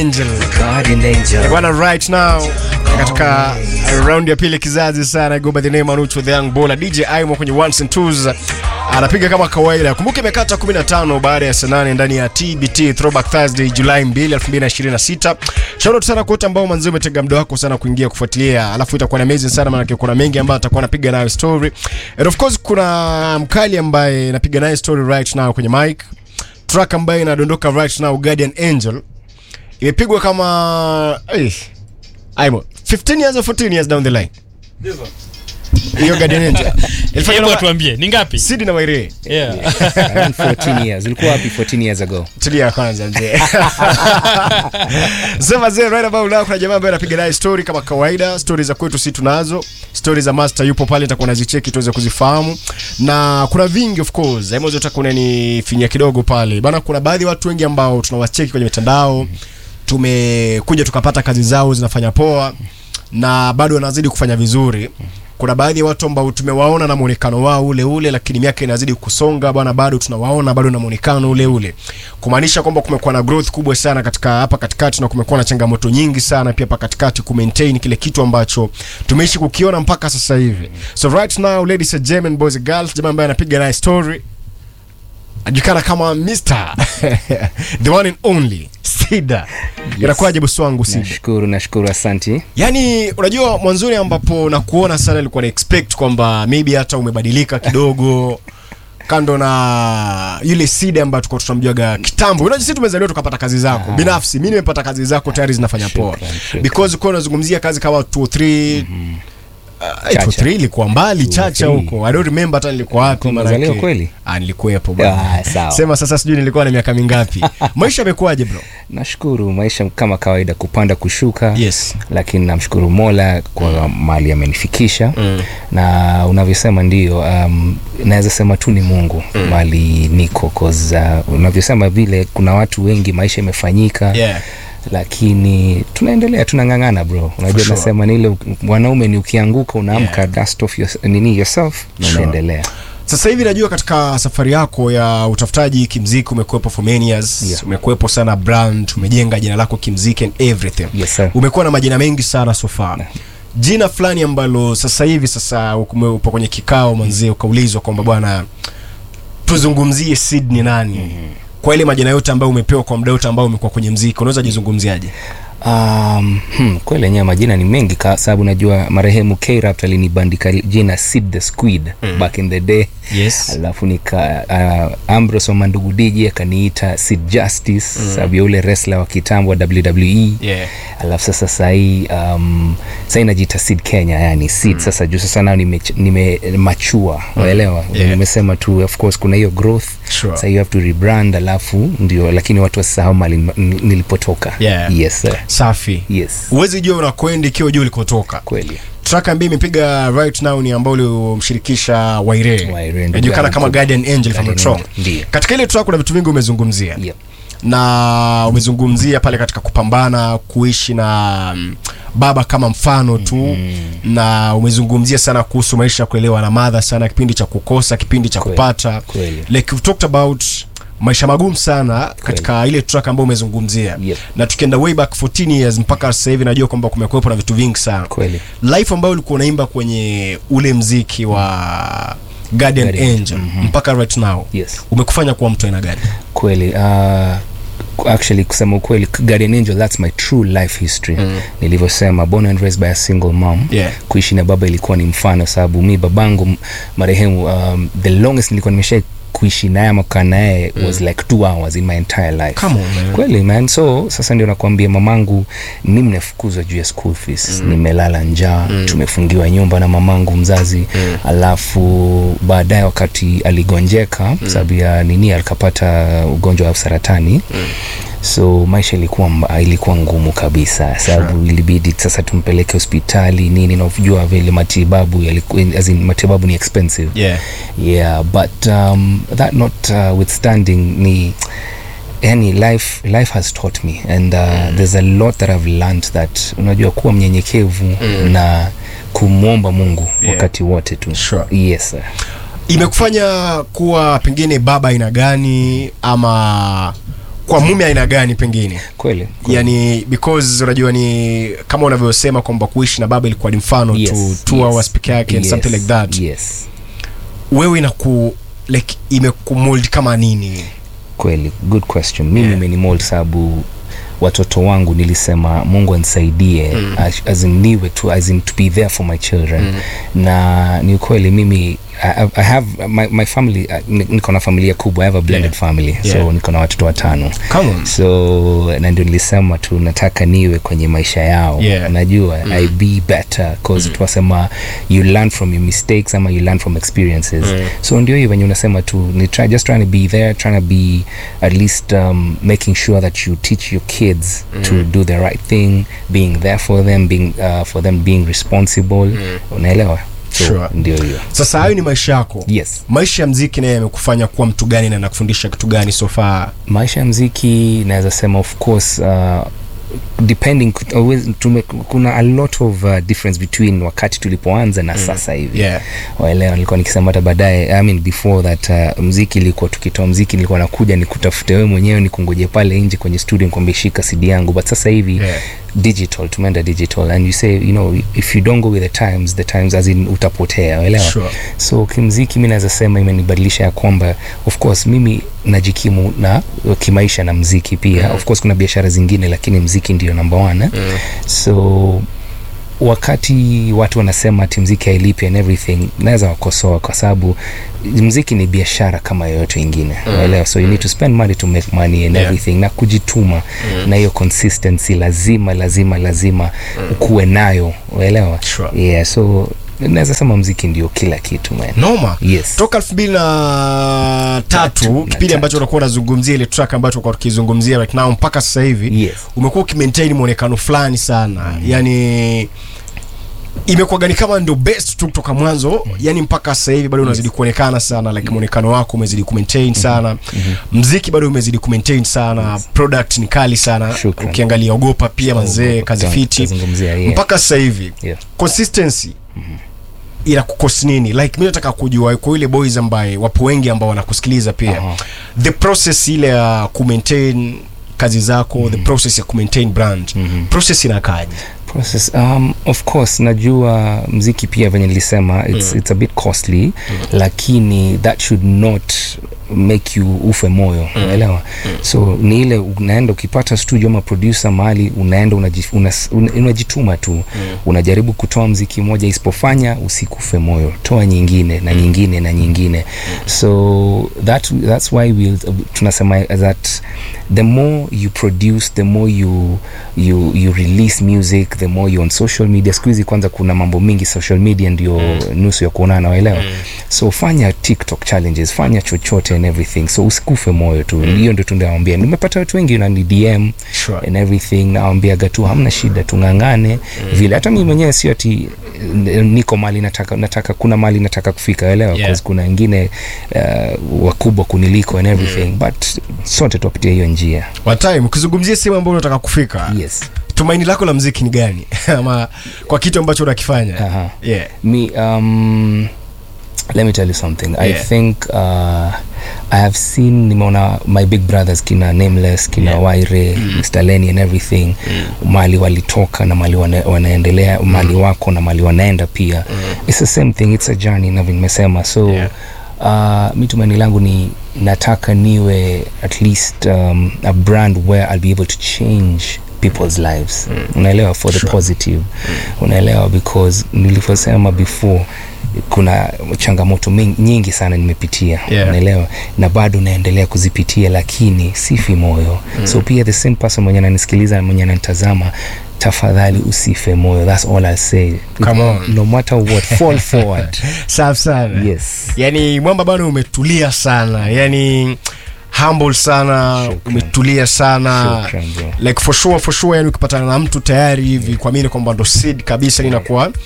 Angel. Guardian Angel. Bwana right now katika round ya pili kizazi sana go by the name Anucho the young baller DJ Aimo kwenye ones and twos anapiga kama kawaida. Kumbuka imekata 15 baada ya saa 8 ndani ya TBT Throwback Thursday Julai 2, 2026. Shout out sana kwa wote ambao manzi umetega muda wako sana kuingia kufuatilia. Alafu itakuwa na amazing sana maana kuna mengi ambayo atakuwa anapiga nayo story. And of course kuna mkali ambaye anapiga naye story right now kwenye mic. Track ambayo inadondoka right now Guardian Angel imepigwa kama eh, Aimo 15 years or 14 years down the line hiyo Guardian Angel ilifanywa Hebu na tuambie ni ngapi? Sidi na Wairee Yeah. Around 14 years. Ulikuwa wapi 14 years ago? tulia kwanza mzee sema mzee right about now kuna jamaa ambaye anapiga naye story kama kawaida story za kwetu si tunazo story za master yupo pale nitakuwa nazicheki tuweze kuzifahamu na kuna vingi of course hebu zote kuna ni finya kidogo pale bana kuna baadhi ya watu wengi ambao tunawacheki kwenye mitandao tumekuja tukapata kazi zao zinafanya poa na bado wanazidi kufanya vizuri kuna baadhi ya watu ambao tumewaona na muonekano wao ule ule lakini miaka inazidi kusonga bwana bado tunawaona bado na muonekano ule ule kumaanisha kwamba kumekuwa na growth kubwa sana katika hapa katikati na kumekuwa na changamoto nyingi sana pia hapa katikati ku maintain kile kitu ambacho tumeishi kukiona mpaka sasa hivi so right now ladies and gentlemen boys and girls jamaa ambaye anapiga naye story ajulikana kama Mr. the one and only Sida inakuwaje bosi wangu Sida Nashukuru, nashukuru, asanti. Yaani unajua mwanzoni ambapo nakuona sana nilikuwa na expect kwamba maybe hata umebadilika kidogo kando na yule Sida ambayo tulikuwa tunamjuaga kitambo. Unajua sisi tumezaliwa tukapata kazi zako. Binafsi mimi nimepata kazi zako tayari zinafanya poa. Shukran, shukran. Because uko unazungumzia kazi kama 2 3 Chacha. 3 ilikuwa mbali chacha 203. huko. I don't remember hata nilikuwa wapi Ulikuwa maana umezaliwa kweli? Ah, nilikuwepo bwana. Ah, sawa. Sema sasa sijui nilikuwa na miaka mingapi. Maisha yamekuwaje bro? Nashukuru, maisha kama kawaida, kupanda kushuka. Yes. Lakini namshukuru Mola kwa mali amenifikisha na unavyosema ndio, um, naweza sema tu ni Mungu mali niko cause uh, unavyosema vile kuna watu wengi maisha imefanyika Yeah. lakini tunaendelea tunang'ang'ana bro unajua sure. nasema ni ile mwanaume ni ukianguka unaamka dust off your, nini yourself na Sure. unaendelea Sasa hivi najua katika safari yako ya utafutaji kimziki umekuwepo for many years, Yeah. umekuwepo sana brand, umejenga jina lako kimziki and everything. Yes, sir. Umekuwa na majina mengi sana so far. Jina fulani ambalo sasa hivi sasa ume- upo kwenye kikao manzie ukaulizwa kwamba bwana tuzungumzie Sid ni nani? Kwa ile majina yote ambayo umepewa kwa muda wote ambao umekuwa kwenye mziki, unaweza jizungumziaje? Um, hmm, kweli yenyewe majina ni mengi kwa sababu najua marehemu K-Rap alinibandika jina Sid the Squid back in the day Yes. alafu nika uh, Ambrose wa Mandugu DJ akaniita Sid Justice sababu ya ule wrestler wa kitambo wa WWE Yeah. alafu sasa sahii um, sahii najiita Sid Kenya yani Sid sasa juu sasa nao nimech- nimemachua waelewa Yeah. nimesema tu of course kuna hiyo growth Sure. sasa you have to rebrand alafu ndio lakini watu wasisahau mali nilipotoka Yeah. yes sir. Safi. yes Huwezi jua unakwenda ikiwa jua ulikotoka. kweli track ambayo imepiga right now ni ambao uliomshirikisha Waire Waire, ndugu inajulikana yangu. kama Guardian Angel from the Guardian track. Angel, ndiyo. Katika ile track kuna vitu vingi umezungumzia Yep. na umezungumzia pale katika kupambana kuishi na mm, baba kama mfano tu na umezungumzia sana kuhusu maisha ya kulelewa na madha sana kipindi cha kukosa kipindi cha Kweli, kupata kweli. like you've talked about maisha magumu sana katika ile track ambayo umezungumzia Yep. na tukienda way back 14 years mpaka sasa hivi najua kwamba kumekuwepo na vitu vingi sana kweli life ambayo ulikuwa unaimba kwenye ule mziki wa Guardian, Guardian Angel mpaka right now Yes. umekufanya kuwa mtu aina gani? kweli uh, actually kusema ukweli guardian angel that's my true life history nilivyosema born and raised by a single mom Yeah. kuishi na baba ilikuwa ni mfano sababu mi babangu m- marehemu um, the longest nilikuwa nimesha kuishi naye ama kukaa naye was like two hours in my entire life Come on, man. kweli man so sasa ndio nakwambia mamangu mimi nimefukuzwa juu ya school fees nimelala njaa tumefungiwa nyumba na mamangu mzazi alafu baadaye wakati aligonjeka sababu ya nini alikapata ugonjwa wa saratani so maisha ilikuwa mba- ilikuwa ngumu kabisa sababu ilibidi sasa tumpeleke hospitali nini na ujua vile matibabu yalikuwa as in, matibabu ni expensive Yeah. yeah but um, that not uh, withstanding ni yani life life has taught me and uh, there's a lot that i've learned that unajua kuwa mnyenyekevu na kumwomba mungu Yeah. wakati wote tu Sure. yes sir. Imekufanya kuwa pengine baba aina gani ama kwa mume aina gani pengine kweli kweli. yani because unajua ni kama unavyosema kwamba kuishi na baba ilikuwa ni mfano Yes, tu two yes, hours peke yake and yes, something like that yes wewe inaku like imekumold kama nini kweli good question mimi Yeah. imenimold sababu watoto wangu nilisema mungu anisaidie mm. as in niwe tu as in to be there for my children mm. na ni ukweli mimi I, I have my, my family uh, ni- niko na familia kubwa I have a blended Yeah. family Yeah. so niko na watoto watano Come on. so na ndio nilisema tu nataka niwe kwenye maisha yao Yeah. najua mm. i be better cause mm. tunasema you learn from your mistakes ama you learn from experiences mm. so ndio hiyo venye unasema tu ni try, just trying to be there trying to be at least um, making sure that you teach your kids mm. to do the right thing being there for them being uh, for them being responsible mm. unaelewa so Sure. ndio hiyo sasa hayo ni maisha yako yes maisha ya mziki naye yamekufanya kuwa mtu gani na nakufundisha kitu gani so far maisha ya mziki naweza sema of course uh, depending always, tume, kuna a lot of uh, difference between wakati tulipoanza na mm. sasa hivi yeah. waelewa nilikuwa nikisema hata baadaye I mean before that uh, mziki ilikuwa tukitoa mziki nilikuwa nakuja nikutafute wewe mwenyewe nikungoje pale nje kwenye studio nikwambie shika cd yangu but sasa hivi Yeah. digital tumeenda digital and you say you know if you don't go with the times the times as in utapotea waelewa Sure. so kimziki mi naweza sema imenibadilisha ya kwamba of course mimi najikimu na kimaisha na mziki pia mm. of course kuna biashara zingine lakini mziki ndio namba one eh? mm. so wakati watu wanasema ati mziki hailipi and everything naweza wakosoa kwa sababu mziki ni biashara kama yoyote ingine unaelewa so you need to spend money to make money and Yeah. everything na kujituma na hiyo consistency lazima lazima lazima ukuwe nayo unaelewa Sure. yeah so naweza sema mziki ndio kila kitu man noma Yes. toka elfu mbili na tatu Tatu, na kipindi tatu. ambacho unakuwa unazungumzia ile track ambacho unakuwa tukizungumzia right now mpaka sasa hivi Yes. umekuwa ukimaintain mwonekano fulani sana mm. yani imekuwa gani kama ndio best tu kutoka mwanzo mm. yani mpaka sasa hivi bado unazidi kuonekana sana like mwonekano wako umezidi kumaintain sana mm-hmm. mziki bado umezidi kumaintain sana product ni kali sana Shukran. ukiangalia ogopa pia manzee Ogopa, kazi ta- fiti tazungumzia, yeah. mpaka sasa hivi Yeah. consistency ina kukosi nini like mi nataka kujua kwa ile boys ambaye wapo wengi ambao wanakusikiliza pia Aha. the process ile ya kumaintain kazi zako mm-hmm. the process ya kumaintain brand mm-hmm. process inakaje process um, of course najua mziki pia venye nilisema it's, mm. it's a bit costly mm. lakini that should not make you ufe moyo mm. unaelewa mm. so ni ile unaenda ukipata studio ama producer mahali unaenda unaji- unas- una- unajituma tu mm. unajaribu kutoa mziki moja isipofanya usikufe moyo toa nyingine na nyingine na nyingine so that, that's why we'll, tunasema that the more you produce the more you, you, you release music the more you on social media siku hizi kwanza kuna mambo mingi social media ndio mm. nusu ya kuonana waelewa mm. so fanya tiktok challenges fanya chochote and everything so usikufe moyo tu hiyo mm. ndio tunawambia nimepata watu wengi nani dm Sure. and everything nawambiaga tu hamna shida tungangane mm. vile hata mimi mwenyewe sio ati eh, niko mali nataka nataka kuna mali nataka kufika elewa Yeah. yeah. kuna wengine uh, wakubwa kuniliko and everything mm. but sote tuapitia hiyo njia watime ukizungumzia sehemu ambayo unataka kufika yes tumaini lako la mziki ni gani ama kwa kitu ambacho unakifanya Aha. yeah. me um let me tell you something i Yeah. think uh, i have seen nimeona my big brothers kina nameless kina Yeah. waire mm. mr lenny and everything mm. mali walitoka na mali wana, wanaendelea mm. mali wako na mali wanaenda pia mm. it's the same thing it's a journey na vile nimesema so Yeah. uh, mi tumaini langu ni nataka niwe at least um, a brand where i'll be able to change people's lives mm. unaelewa for the Sure. positive mm. unaelewa because nilivyosema before kuna changamoto mingi, nyingi sana nimepitia Yeah. unaelewa na bado naendelea kuzipitia lakini sifi moyo mm. so pia the same person mwenye ananisikiliza na mwenye ananitazama tafadhali usife moyo thats all i say Come on. no matter what fall forward safi sana yes yani mwamba bado umetulia sana yani humble sana Shukran. umetulia sana Shukran, bro. like for sure for sure yani ukipatana na mtu tayari hivi kuamini kwamba ndo seed kabisa linakuwa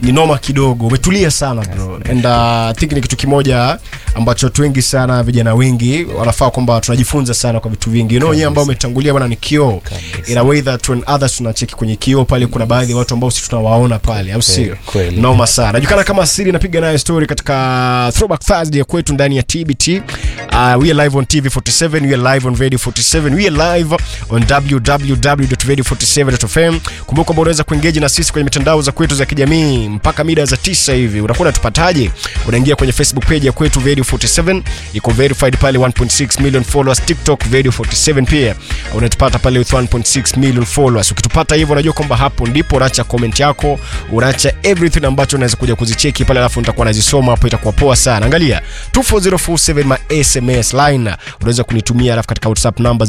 ni noma kidogo umetulia sana bro and uh, I think ni kitu kimoja ambacho watu wengi sana vijana wengi wanafaa kwamba tunajifunza sana kwa vitu vingi you know wenyewe ambao umetangulia bwana ni kioo Kabisa. in a way that when others tunacheki kwenye kioo pale kuna baadhi ya watu ambao sisi tunawaona pale au sio kweli. noma sana najulikana kama siri napiga nayo story katika throwback thursday ya kwetu ndani ya tbt uh, we are live on tv 47 we are live on radio 47 we are live on www.radio47.fm kumbuka kwamba unaweza kuengage na sisi kwenye mitandao za kwetu za kijamii mpaka mida za tisa hivi unakuwa unatupataje unaingia kwenye facebook page ya kwetu radio 47 iko verified pale 1.6 million followers tiktok radio 47 pia unatupata pale with 1.6 million followers ukitupata hivyo unajua kwamba hapo ndipo unaacha comment yako unaacha everything ambacho unaweza kuja kuzicheki pale alafu nitakuwa nazisoma hapo itakuwa poa sana angalia 24047 ma sms line unaweza kunitumia alafu katika whatsapp number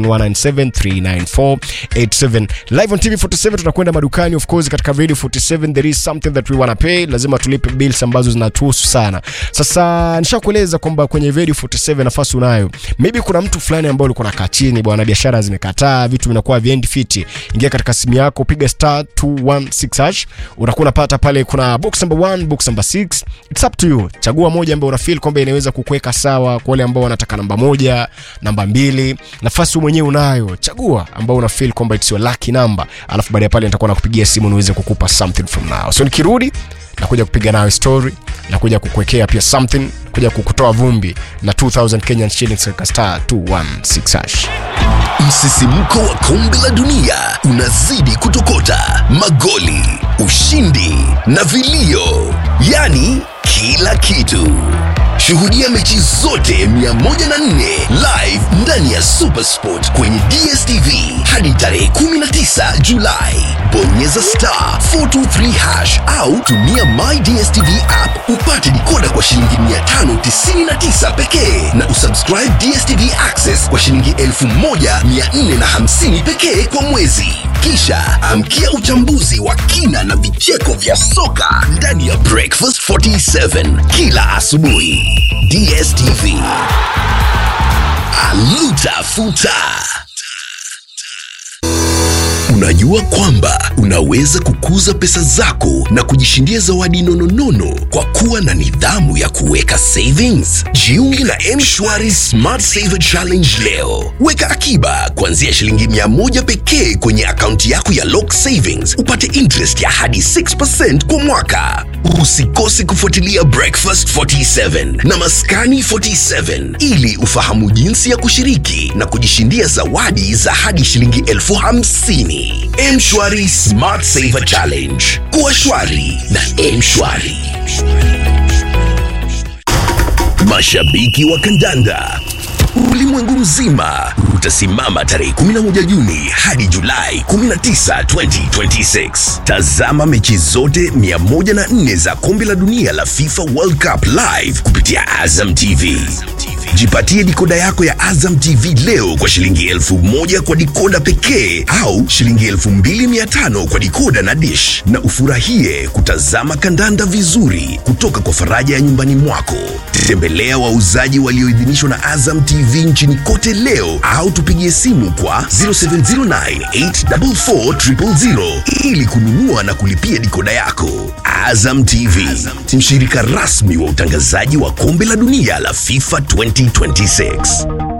0719739487 live on tv 47 tunakwenda madukani of course katika radio 47 there is something that we wanna pay lazima tulipe bills ambazo zinatuhusu sana sasa nishakueleza kwamba kwenye radio 47 nafasi unayo maybe kuna mtu fulani ambaye ulikuwa nakaa chini bwana biashara zimekataa vitu vinakuwa viendi fiti ingia katika simu yako piga star 216 hash unakuwa unapata pale kuna box number 1 box number 6 it's up to you chagua moja ambayo una feel kwamba inaweza kukuweka sawa kwa wale ambao wanataka namba moja namba mbili nafasi wewe mwenyewe unayo chagua ambao una feel kwamba it's your lucky number alafu baada ya pale nitakuwa nakupigia simu niweze kukupa something from now so nikirudi nakuja kupiga nayo story nakuja kukuwekea pia something kuja kukutoa vumbi na 2000 Kenyan shillings katika star 216 hash Msisimko wa kombe la dunia unazidi kutokota, magoli, ushindi na vilio, yaani kila kitu. Shuhudia mechi zote 104 live ndani ya Supersport kwenye DSTV hadi tarehe 19 Julai. Bonyeza star 423 hash au tumia My DSTV app upate dikoda kwa shilingi 599 pekee na usubscribe DSTV Access kwa shilingi 1450 pekee kwa mwezi. Kisha amkia uchambuzi wa kina na vicheko vya soka ndani ya Breakfast 47 kila asubuhi. DSTV. Aluta futa. Unajua kwamba unaweza kukuza pesa zako na kujishindia zawadi nononono kwa kuwa na nidhamu ya kuweka savings? Jiunge na M-Shwari Smart Saver Challenge leo. Weka akiba kuanzia shilingi mia moja pekee kwenye akaunti yako ya Lock Savings, upate interest ya hadi 6% kwa mwaka. Usikose kufuatilia Breakfast 47 na Maskani 47 ili ufahamu jinsi ya kushiriki na kujishindia zawadi za hadi shilingi elfu hamsini. Mshwari Smart Saver Challenge. Kuwa shwari na Mshwari. Mashabiki wa kandanda ulimwengu mzima utasimama tarehe 11 Juni hadi Julai 19, 2026. Tazama mechi zote 104 za kombe la dunia la FIFA World Cup live kupitia Azam TV. Jipatie dikoda yako ya Azam TV leo kwa shilingi elfu moja kwa dikoda pekee au shilingi elfu mbili mia tano kwa dikoda na dish, na ufurahie kutazama kandanda vizuri kutoka kwa faraja ya nyumbani mwako. Tembelea wauzaji walioidhinishwa na Azam TV nchini kote leo au tupigie simu kwa 0709844000 ili kununua na kulipia dikoda yako. Azam TV, mshirika rasmi wa utangazaji wa kombe la dunia la FIFA 2026.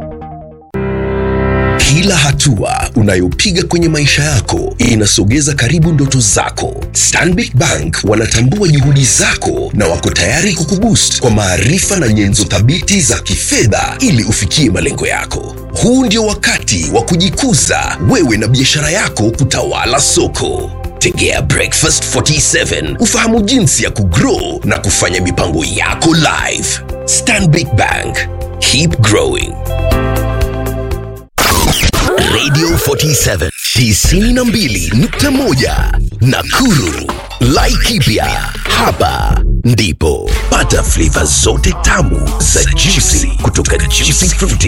Kila hatua unayopiga kwenye maisha yako inasogeza karibu ndoto zako. Stanbic Bank wanatambua juhudi zako na wako tayari kukuboost kwa maarifa na nyenzo thabiti za kifedha ili ufikie malengo yako. Huu ndio wakati wa kujikuza wewe na biashara yako kutawala soko. Tegea Breakfast 47 ufahamu jinsi ya kugrow na kufanya mipango yako live. Stanbic Bank, keep growing. Radio 47 92.1 Nakuru. Laikipia hapa ndipo pata flavor zote tamu za juicy kutoka Juicy Fruity